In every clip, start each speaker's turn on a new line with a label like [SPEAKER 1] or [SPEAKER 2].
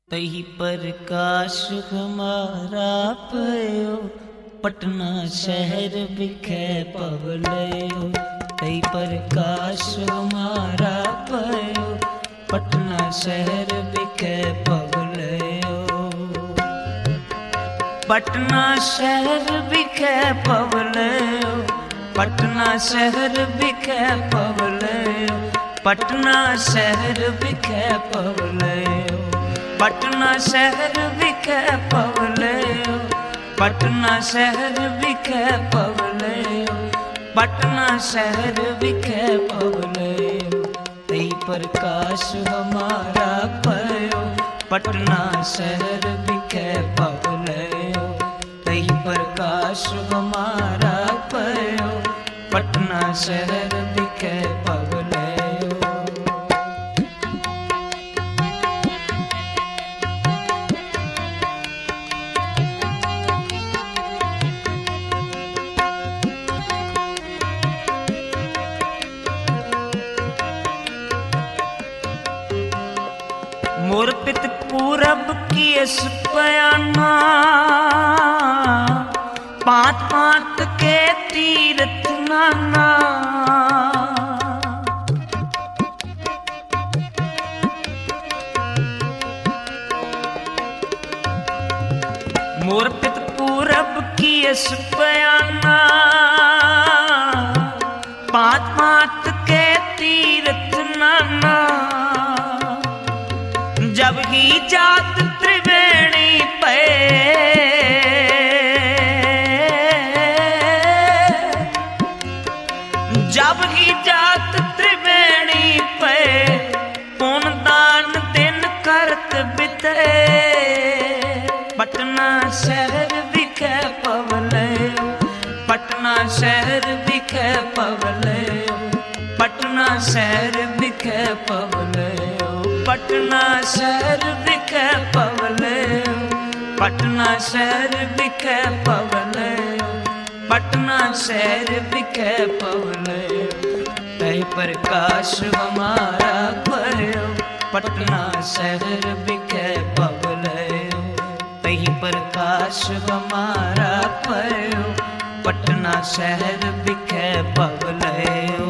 [SPEAKER 1] तही प्रकाश हमारा पयो पटना शहर बिखे पवलयो तही प्रकाश हमारा पयो पटना शहर बिखे पवलयो पटना शहर बिखे पवलयो पटना शहर बिखे पवलयो पटना शहर बिखे पवलयो पटना शहर बिखे पवलयो पटना शहर बिखे पवलयो पटना शहर बिखे पवलयो तई प्रकाश हमारा पयो पटना शहर बिखे पवलयो तई प्रकाश हमारा पयो पटना शहर बिखे पवलयो मोर पित पूरब की इस पयाना पात पात के तीरथ नाना मोर पित पूरब की इस पयाना पात पात के तीरथ नाना जब ही जात त्रिवेणी पे जब ही जात त्रिवेणी पे पुन दान दिन करत बिते पटना शहर बिखे पवले पटना शहर बिखे पवले पटना शहर बिखे पवले पटना शहर बिखे पवले पटना शहर बिखे पवले पटना शहर बिखे पवले तय प्रकाश हमारा पयो पटना शहर बिखे पवले तय प्रकाश हमारा पयो पटना शहर बिखे पवलयो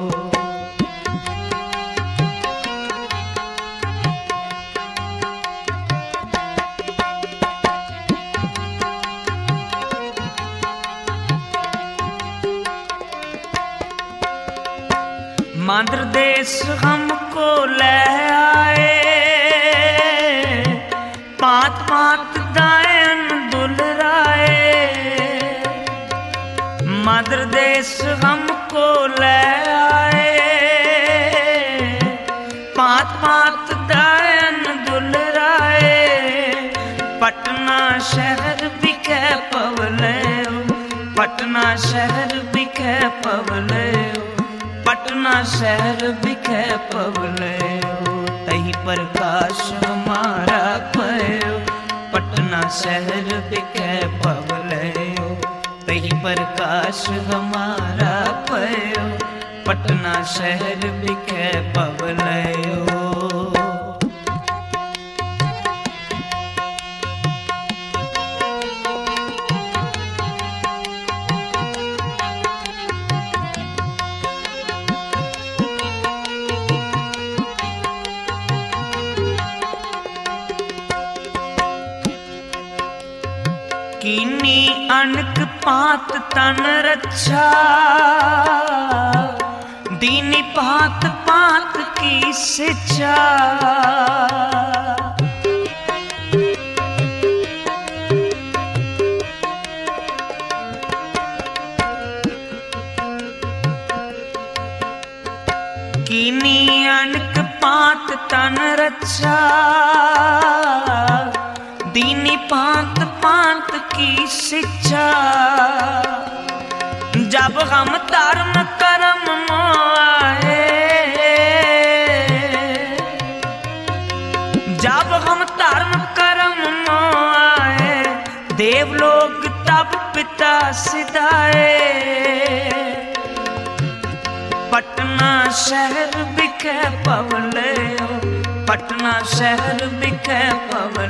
[SPEAKER 1] माद्र देश हमको ले आए पात पात दायन दुलराए माद्र देश हमको ले आए पात पात दायन दुलराए पटना शहर बिखे पवले पटना शहर बिखे पवले पटना शहर बिखे पवले तही प्रकाश हमारा पयो पटना शहर बिखे पवले तही प्रकाश हमारा पयो पटना शहर बिखे पवलयो कीनी अनक पात तन रक्षा दीनी पात पात की शिक्षा कीनी अनक पात तन रक्षा दीनी पात पात की शिक्षा जब हम धर्म कर्म आए जब हम धर्म कर्म आए देवलोक तब पिता सिधाए पटना शहर बिखे पवले पटना शहर बिखे पवले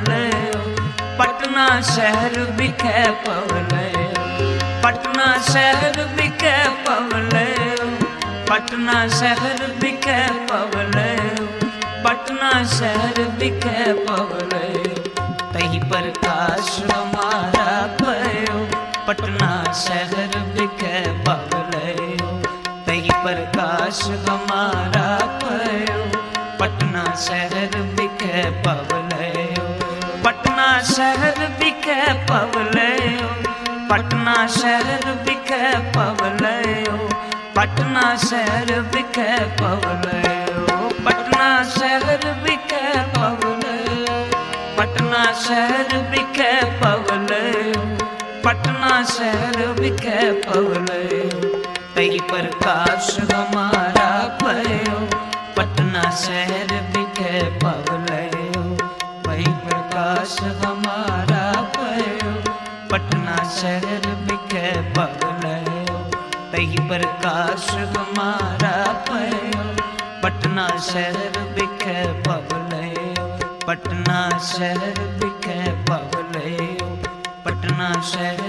[SPEAKER 1] शहर बिखे पवले पटना शहर बिखे पवले पटना शहर बिखे पवले पटना शहर बिखे पवले तही प्रकाश हमारा पयो पटना शहर बिखे पवले तही प्रकाश हमारा पयो पटना शहर बिखे पवले पटना शहर बिखे पवले पटना शहर बिखे पवले पटना शहर बिखे पवले पटना शहर बिखे पवले पटना शहर बिखे पवले पटना शहर बिखे पवले तई प्रकाश हमारा पयो पटना शहर बिखे पवले वही प्रकाश हमारा पयो पटना शहर बिखे पवले तही प्रकाश हमारा पयो पटना शहर बिखे पवले पटना शहर बिखे पवले पटना शहर